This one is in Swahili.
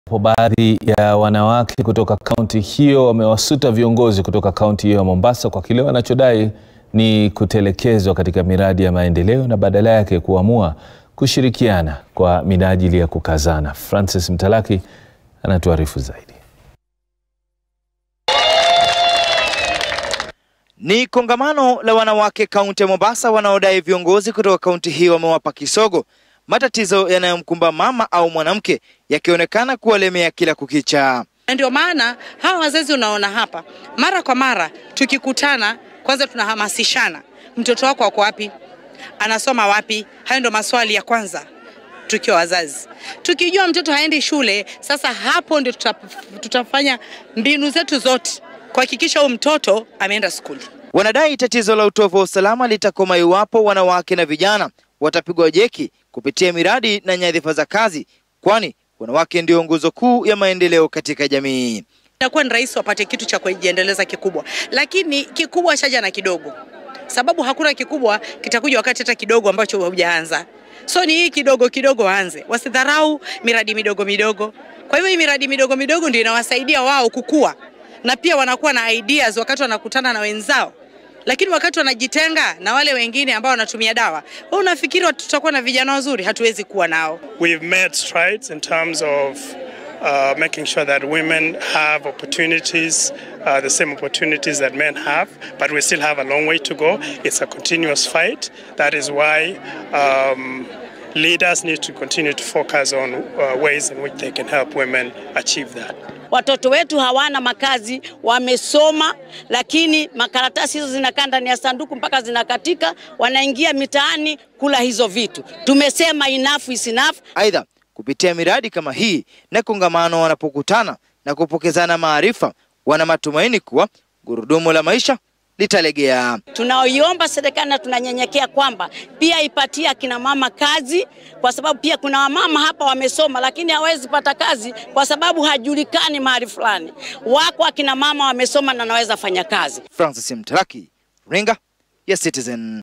Baadhi ya wanawake kutoka kaunti hiyo wamewasuta viongozi kutoka kaunti hiyo ya Mombasa kwa kile wanachodai ni kutelekezwa katika miradi ya maendeleo na badala yake kuamua kushirikiana kwa minajili ya kukazana. Francis Mtalaki anatuarifu zaidi. Ni kongamano la wanawake kaunti ya Mombasa wanaodai viongozi kutoka kaunti hiyo wamewapa kisogo, matatizo yanayomkumba mama au mwanamke yakionekana kuwalemea kila kukicha. Na ndio maana hawa wazazi unaona hapa, mara kwa mara tukikutana, kwanza tunahamasishana, mtoto wako ako wapi, anasoma wapi? Hayo ndio maswali ya kwanza tukiwa wazazi. Tukijua mtoto haendi shule, sasa hapo ndio tuta, tutafanya mbinu zetu zote kuhakikisha huyu mtoto ameenda skuli. Wanadai tatizo la utovu wa usalama litakoma iwapo wanawake na vijana watapigwa jeki kupitia miradi na nyadhifa za kazi, kwani wanawake ndio nguzo kuu ya maendeleo katika jamii. Inakuwa ni rahisi wapate kitu cha kujiendeleza kikubwa, lakini kikubwa chaja na kidogo, sababu hakuna kikubwa kitakuja wakati hata kidogo ambacho hujaanza. So ni hii kidogo kidogo waanze, wasidharau miradi midogo midogo. Kwa hivyo hii miradi midogo midogo ndio inawasaidia wao kukua, na pia wanakuwa na ideas wakati wanakutana na wenzao lakini wakati wanajitenga na wale wengine ambao wanatumia dawa, wewe unafikiri tutakuwa na vijana wazuri? Hatuwezi kuwa nao. We've made strides in terms of uh, making sure that women have opportunities, uh, the same opportunities that men have, but we still have a long way to go. It's a continuous fight. That is why um, leaders need to continue to focus on uh, ways in which they can help women achieve that. Watoto wetu hawana makazi, wamesoma lakini makaratasi hizo zinakaa ndani ya sanduku mpaka zinakatika, wanaingia mitaani kula hizo vitu. Tumesema enough is enough. Aidha, kupitia miradi kama hii na kongamano, wanapokutana na kupokezana maarifa, wana matumaini kuwa gurudumu la maisha litalegea. Tunaoiomba serikali na tunanyenyekea kwamba pia ipatie akina mama kazi, kwa sababu pia kuna wamama hapa wamesoma lakini hawezi pata kazi kwa sababu hajulikani mahali fulani. Wako akina mama wamesoma na naweza fanya kazi. Francis Mtalaki, Ringa ya Citizen.